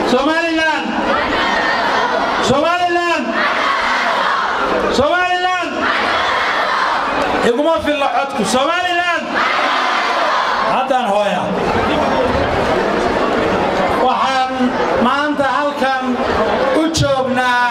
somalilan somalilan somalilan iguma filla codku somalilan haddaan hooya waxaan maanta halkan u joognaa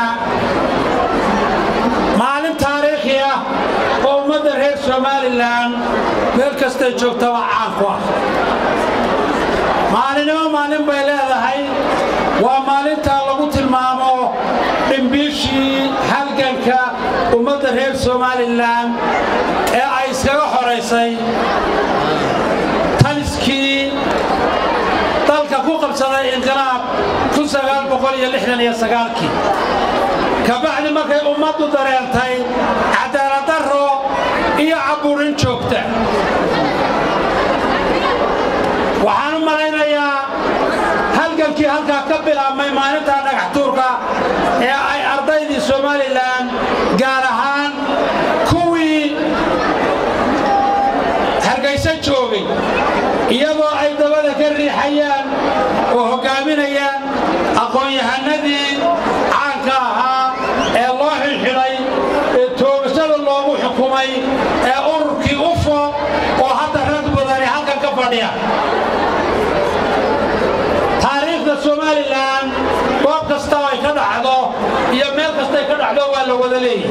maalin taariikhi ah oo ummadda reer somalilan meel kastay joogtaba caan ku ah maalinimo maalin bay leedahay waa maalintaa lagu tilmaamo dhimbiishii halganka ummadda reer somalilan ee ay iskaga xoraysay taliskii dalka ku qabsaday inqilaab kii kabacdi markay ummaddu dareentay cadaaladdarro iyo caburin joogta waxaan u malaynayaa halgankii halkaa ka bilaabmay maalintaa dhagaxtuurka ee ay ardaydii somalilan gaar ahaan kuwii hargayso joogay iyadoo ay dabada ka riixayaan oo hoggaaminayaan aqoon-yahanadii caanka ahaa ee loo xilxidhay ee toogashada loogu xukumay ee ururkii ufo oo hadda rag badani halkan ka fadhiya taariikhda somalilan goob kasta ay ka dhacdo iyo meel kastay ka dhacdo waa la wada leeyahay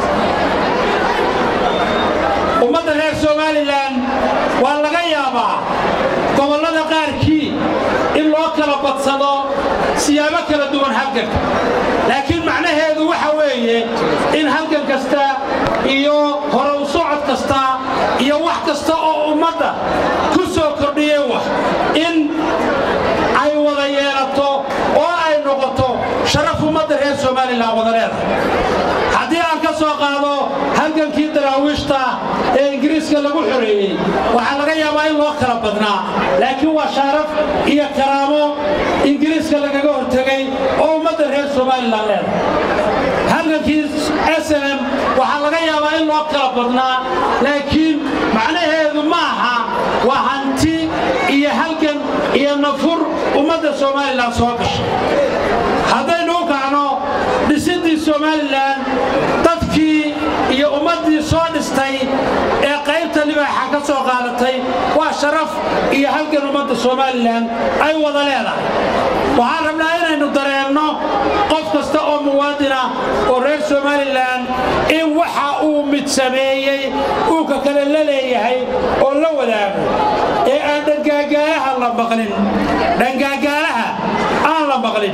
ummadda reer somalilan waa laga yaabaa gobollada qaarkii in loo kala badsado siyaabo kala duwan halganka laakiin macnaheedu waxa weeye in halgan kasta iyo hore u socod kasta iyo wax kasta oo ummadda ku soo kordhiyey wax in ay wada yeelato oo ay noqoto sharaf ummadda reer somalilan wada leedahay haddii aan ka soo qaado halgankii daraawiishta ee ingiriiska lagu xoreeyey waxaa laga yaabaa in loo kala badnaa laakiin waa sharaf iyo karaamo ingiriiska lagaga hortegay oo ummadda reer somalilan leedahay halgankii snm waxaa laga yaabaa in loo kala badnaa laakiin macnaheedu ma aha waa hanti iyo halgan iyo nafur ummadda somalilan soo gashay haddaynu u kacno dhisidii somalilan dadkii iyo ummaddii soo dhistay ee qaybta libaaxa ka soo qaadatay waa sharaf iyo halgan ummadda somalilan ay wada leedahay waxaan rabnaa inaynu dareenno qof kasta oo muwaadina oo reer somalilan in waxa uu mid sameeyey uu ka kale la leeyahay oo la wadaago ee aan dhangaagaalaha la maqlin dhangaagaalaha aan la maqlin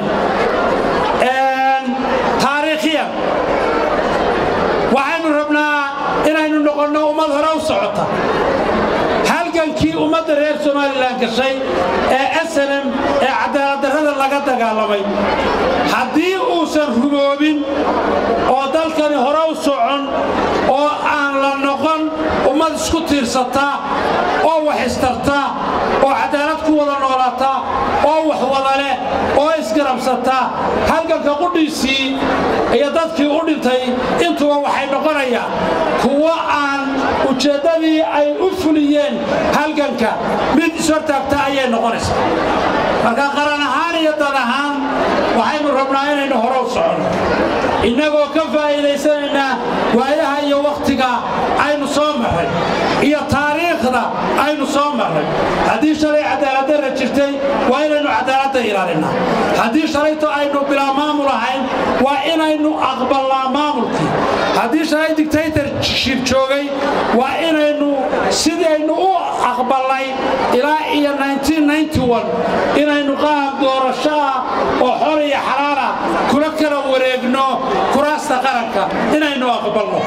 taariikhiyan waxaynu rabnaa inaynu noqonno ummad hore u socota halgankii ummadda reer somalilan gashay ee snm ee cadaaladdarrada laga dagaalamay haddii uusan ruboobin oo dalkani hore u socon oo aan la noqon ummad isku tiirsata oo wax istarta oo cadaalad ku wada noolata oo wax wada leh oo isgarabsata halganka qudhiisii iyo dadkii u dhintay intuba waxay noqonayaan kuwo aan ujeeddadii ay u fuliyeen halganka mid ishortaagta ayay noqonaysaa marka qaran ahaan iyo dan ahaan waxaynu rabnaa inaynu hore u soconno innagoo ka faa'iidaysanaynaa waayaha iyo wakhtiga aynu soo marray iyo taariikhda aynu soo marray haddii shalay cadaaladdarra jirtay waa inaynu cadaaladda ilaalinaa haddii shalayto aynu bilaa maamul ahayn waa inaynu aqballaa maamulkii haddii shalay dictatorship joogay waa inaynu sidaynu u aqballay ilaa iyo inaynu qaab doorasho ah oo xor iyo xalaala kula kala wareegno kuraasta qaranka inaynu aqbalno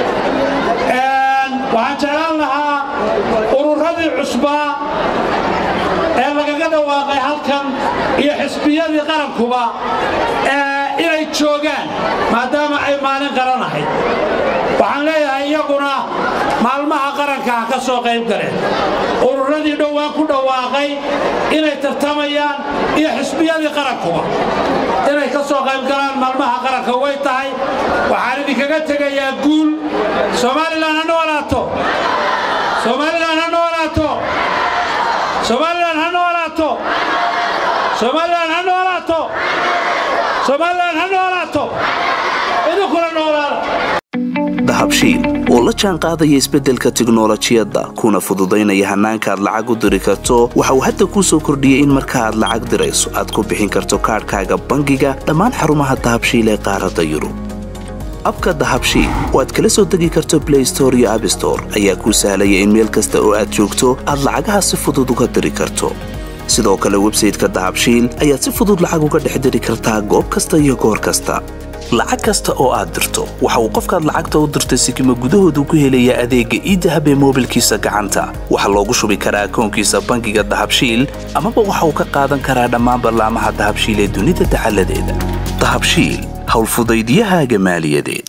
waxaan jeclaan lahaa ururadii cusbaa ee lagaga dhawaaqay halkan iyo xisbiyadii qarankuba inay joogaan maadaama ay maalin qaranahayd waxaan leeyahay iyaguna maalmaha qaranka ha ka soo qayb galeen ururadii dhowaan ku dhawaaqay inay tartamayaan iyo xisbiyadii qarankuba inay ka soo qayb galaan maalmaha qaranka way tahay waxaan idinkaga tegayaa guul somalilan ha noolaato somalilan ha noolaato somalilan ha noolaato somalilan ha noolaato noolaato somalilan ha noolaato idinkula noolaada dahabshiil oo la jaan qaadaya isbeddelka tiknolojiyadda kuna fududaynaya hannaanka aad lacag u diri karto waxa uu hadda kuu soo kordhiyey in marka aad lacag dirayso aad ku bixin karto kaadhkaaga bangiga dhammaan xarumaha dahabshiil ee qaaradda yurub abka dahabshiil oo aad kala soo degi karto blay store iyo abstore ayaa kuu sahlaya in meel kasta oo aad joogto aad lacagaha si fudud uga diri karto sidoo kale websayteka dahabshiil ayaad si fudud lacag uga dhex diri kartaa goob kasta iyo goor kasta lacag kasta oo aad dirto waxa uu qofkaad lacagta u dirtay sikima gudahoodu ku helayaa adeegga iidahab ee moobilkiisa gacanta waxaa loogu shubi karaa akoonkiisa bangiga dahabshiil amaba waxa uu ka qaadan karaa dhammaan ballaamaha dahabshiil ee dunida dacaladeeda dahabshiil howlfudaydyahaaga maaliyadeed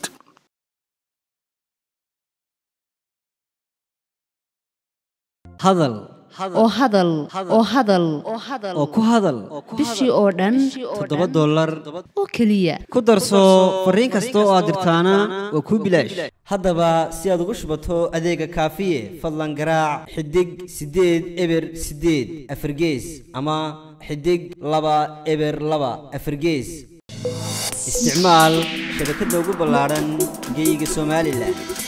hadal oo hadal oo hadal oo ku hadal bishii oo dhan toddoba dollar oo keliya ku darso fariin kasta oo aad dirtaana waa kuu bilaash haddaba si aad ugu shubato adeega kaafiye fadlan garaac xidig siddeed eber siddeed afargees ama xidig laba eber laba afargees isticmaal shabakadda ugu ballaadhan geyga somalilan